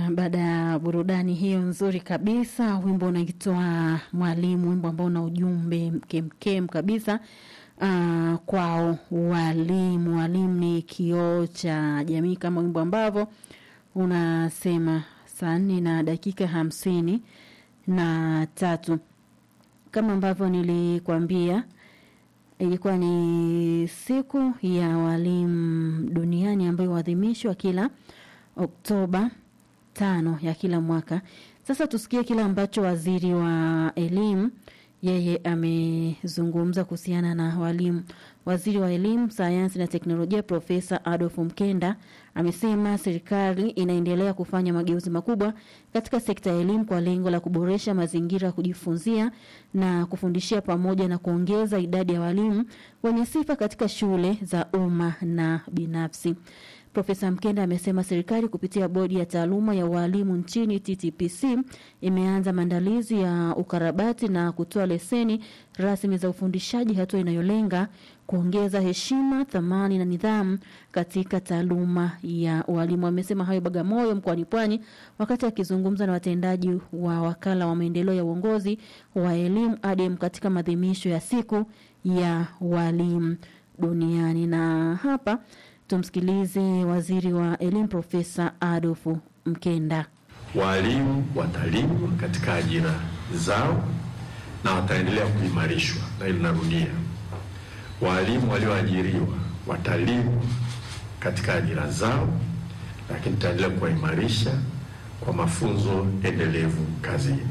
Na baada ya burudani hiyo nzuri kabisa, wimbo unaitwa Mwalimu, wimbo ambao una ujumbe mkemkem kabisa uh, kwao walimu. Walimu ni kioo cha jamii, kama wimbo ambavyo unasema. Saa nne na dakika hamsini na tatu kama ambavyo nilikwambia ilikuwa ni siku ya walimu duniani ambayo huadhimishwa kila Oktoba tano ya kila mwaka. Sasa tusikie kile ambacho waziri wa elimu yeye amezungumza kuhusiana na walimu. Waziri wa elimu, sayansi na teknolojia Profesa Adolf Mkenda amesema serikali inaendelea kufanya mageuzi makubwa katika sekta ya elimu kwa lengo la kuboresha mazingira ya kujifunzia na kufundishia pamoja na kuongeza idadi ya walimu wenye sifa katika shule za umma na binafsi. Profesa Mkenda amesema serikali kupitia bodi ya taaluma ya walimu nchini TTPC imeanza maandalizi ya ukarabati na kutoa leseni rasmi za ufundishaji, hatua inayolenga kuongeza heshima, thamani na nidhamu katika taaluma ya walimu. Amesema hayo Bagamoyo mkoani Pwani wakati akizungumza na watendaji wa wakala wa maendeleo ya uongozi wa elimu ADEM katika maadhimisho ya siku ya walimu duniani. Na hapa tumsikilize waziri wa elimu Profesa Adolfu Mkenda. Walimu watalindwa katika ajira zao na wataendelea kuimarishwa, na hili narudia, walimu walioajiriwa watalindwa katika ajira zao, lakini tutaendelea kuwaimarisha kwa mafunzo endelevu kazini.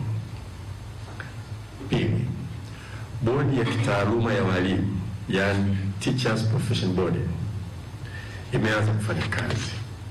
Pili, bodi ya kitaaluma ya walimu, yani Teachers Profession Board imeanza kufanya kazi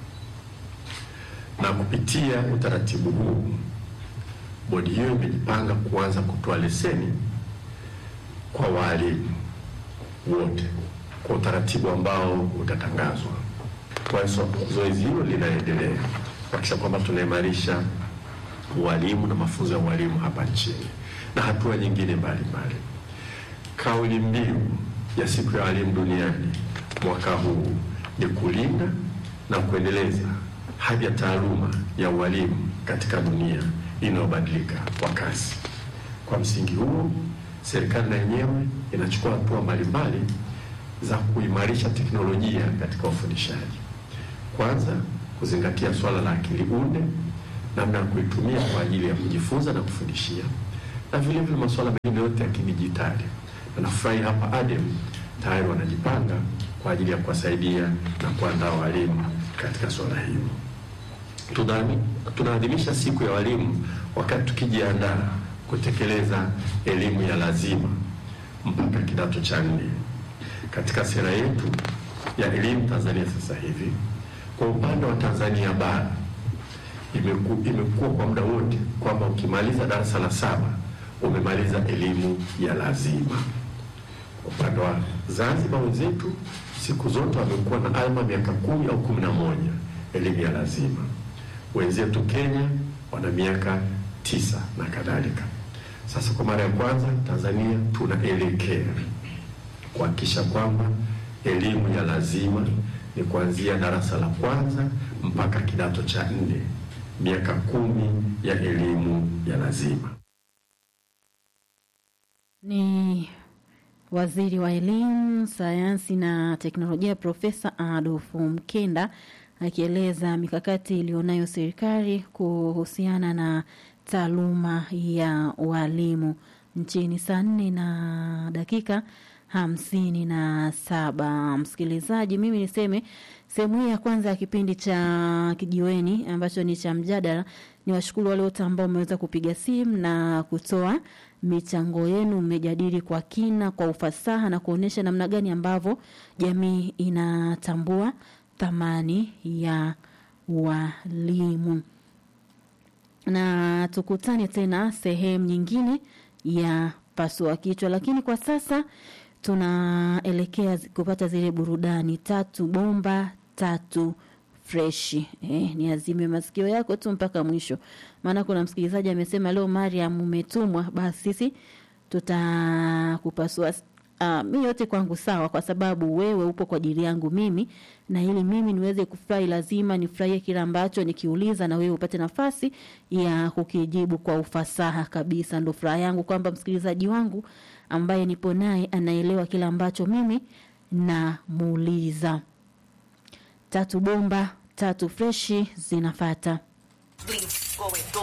na kupitia utaratibu huu, bodi hiyo imejipanga kuanza kutoa leseni kwa walimu wote kwa utaratibu ambao utatangazwa. Kwa hiyo zoezi hilo linaendelea kuhakikisha kwamba tunaimarisha ualimu na mafunzo ya ualimu hapa nchini na hatua nyingine mbalimbali. Kauli mbiu ya siku ya walimu duniani mwaka huu ni kulinda na kuendeleza hadhi ya taaluma ya ualimu katika dunia inayobadilika kwa kasi. Kwa msingi huo, serikali na yenyewe inachukua hatua mbalimbali za kuimarisha teknolojia katika ufundishaji. Kwanza, kuzingatia swala la akili unde, namna ya kuitumia kwa ajili ya kujifunza na kufundishia, na vile vile masuala mengine yote ya kidijitali. Na nafurahi hapa ADEM tayari wanajipanga kwa ajili ya kuwasaidia na kuandaa walimu katika swala hilo. Tunaadhimisha siku ya walimu wakati tukijiandaa kutekeleza elimu ya lazima mpaka kidato cha nne. Katika sera yetu ya elimu Tanzania sasa hivi, kwa upande wa Tanzania bara imeku, imekuwa kwa muda wote kwamba ukimaliza darasa la saba umemaliza elimu ya lazima. Upande wa Zanzibar wenzetu siku zote wamekuwa na alma miaka kumi au kumi na moja elimu ya lazima. Wenzetu Kenya wana miaka tisa na kadhalika. Sasa kwa mara ya kwanza Tanzania tunaelekea kuhakikisha kwamba elimu ya lazima ni kuanzia darasa la kwanza mpaka kidato cha nne, miaka kumi ya elimu ya lazima. Ni waziri wa elimu, sayansi na teknolojia Profesa Adolfu Mkenda akieleza mikakati iliyonayo serikali kuhusiana na taaluma ya walimu nchini. Saa nne na dakika hamsini na saba. Msikilizaji, mimi niseme sehemu hii ya kwanza ya kipindi cha kijiweni ambacho ni cha mjadala, ni washukuru wale wote ambao wameweza kupiga simu na kutoa michango yenu. Mmejadili kwa kina, kwa ufasaha na kuonyesha namna gani ambavyo jamii inatambua thamani ya walimu, na tukutane tena sehemu nyingine ya pasua kichwa, lakini kwa sasa tunaelekea kupata zile burudani tatu bomba tatu freshi. Eh, ni azime masikio yako tu mpaka mwisho, maana kuna msikilizaji amesema leo Mariam umetumwa, basi sisi tutakupasua uh, mi yote kwangu sawa, kwa sababu wewe upo kwa ajili yangu mimi, na ili mimi niweze kufurahi, lazima nifurahie kile ambacho nikiuliza, na wewe upate nafasi ya kukijibu kwa ufasaha kabisa. Ndo furaha yangu kwamba msikilizaji wangu ambaye nipo naye anaelewa kile ambacho mimi namuuliza. Tatu bomba tatu freshi zinafata. Bleeds going, go